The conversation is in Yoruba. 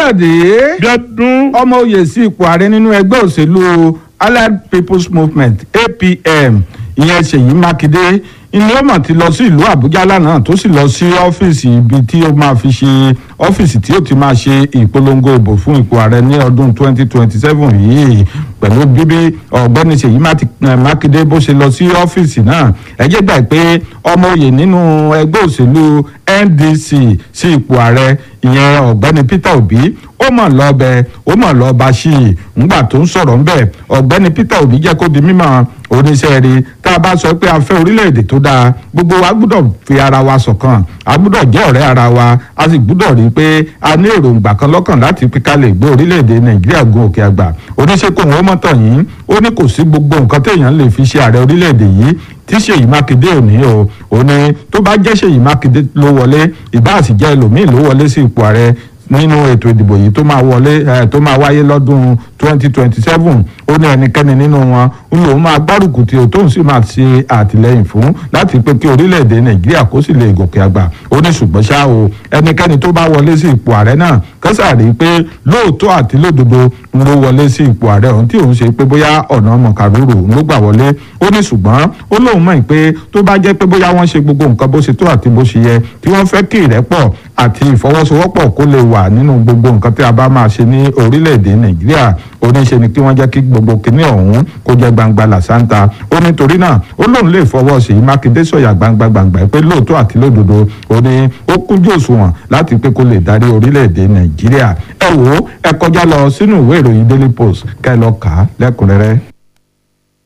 káyọ̀dé Bíọ́dún. ọmọ oyè sí ipò ààrẹ nínú ẹgbẹ́ òṣèlú allied people's movement apm ìyẹn ṣèyí mákindé ilé ọmọ ti lọ sí ìlú àbújá lánàá tó sì lọ sí ọ́fíìsì ibi tí ó máa fi ṣe ọ́fíìsì tí ó ti máa ṣe ìpolongo ìbò fún ipò ààrẹ ní ọdún 2027 yìí pẹ̀lú bíbí ọ̀gbẹ́ni ṣèyí mákindé bó ṣe lọ sí ọ́fíìsì náà ẹ jẹ́ gbà pé ọmọ oyè nínú ẹgbẹ́ òṣèlú ndc sí ipò ààrẹ ìyẹn ọ̀gbẹ́ni peter obi ó mọ̀ lọ́bẹ̀ ó mọ̀ lọ́ba sí i ńgbà tó ń sọ̀rọ̀ ńbẹ̀ ọ̀gbẹ́ni peter obi jẹ́ kó di mímọ̀ oníṣẹ́ rí tá a bá sọ pé a fẹ́ orílẹ̀-èdè tó dáa gbogbo wa gbúdọ̀ fi ara wa ṣọ̀kan a gbúdọ̀ jẹ́ ọ̀rẹ́ ara wa a sì gbúdọ̀ rí i pé a ní èròǹgbà kan lọ́kàn láti fi ká lè gbé orílẹ̀-èdè nàìjíríà gun òkè àgbà oníṣẹ́ kò wọ́n mọ́tọ̀ yìí ó ní kò sí gbogbo nǹkan téèyàn lè fi ṣe ààrẹ orílẹ̀-èdè yìí tí ṣèyí mákindé ò ní o ò ní tó bá jẹ́ ṣèyí mákindé ló wọlé ìbá sì jẹ́ ẹlòmíì ló wọlé sí ipò ààrẹ nínú ètò ìdìbò yìí tó máa wọlé ẹ tó máa wáyé lọ́dún twenty twenty seven ó ní ẹnikẹ́ni nínú wọn ń lòun máa gbárùkù tí o tóun sì máa ṣe àtìlẹ́yìn fún láti pé kí orílẹ̀-èdè nàìjíríà kó sì lè gòkè àgbà ó ní ṣùgbọ́n ṣá o ẹnikẹ́ni tó bá wọlé sí ipò ààrẹ náà kẹ́sà rí i pé lóòótọ́ àti lódodo ń ló wọlé sí ipò ààrẹ ọ̀hún tí òun ṣe pé bóyá ọ̀nà mọ̀kàrúrù ló gbà wọlé ó ní ṣùgbọ́n ó lóun mọ̀ pé tó bá jẹ́ pé bóyá wọ́n ṣe gbogbo nǹkan bó ṣe tó àti bó ṣe yẹ tí wọ́n fẹ́ kí ìrẹ́pọ̀ àti ìfọwọ́sowọ́pọ̀ kó lè wà nínú gbogbo nǹkan tí a bá máa ṣe ní orílẹ̀-èdè nàìjíríà oníṣe ni kí wọ́n jẹ́ kí gbogbo kinní ọ̀hún kó jẹ́ gbangba làṣántà ó nítorí náà ó lóun lè fọwọ́ sí mákindé sọ̀yà gbangba gbangba pé lóòótọ́ àti lódodo ó ní ó kúnjú òṣùwọ̀n láti pé kó lè darí orílẹ̀-èdè nàìjíríà ẹ wò ó ẹ kọjá lọ sínú ìwé ìròyìn daily post kẹ́ ẹ lọ kà á lẹ́kùnrẹ́rẹ́.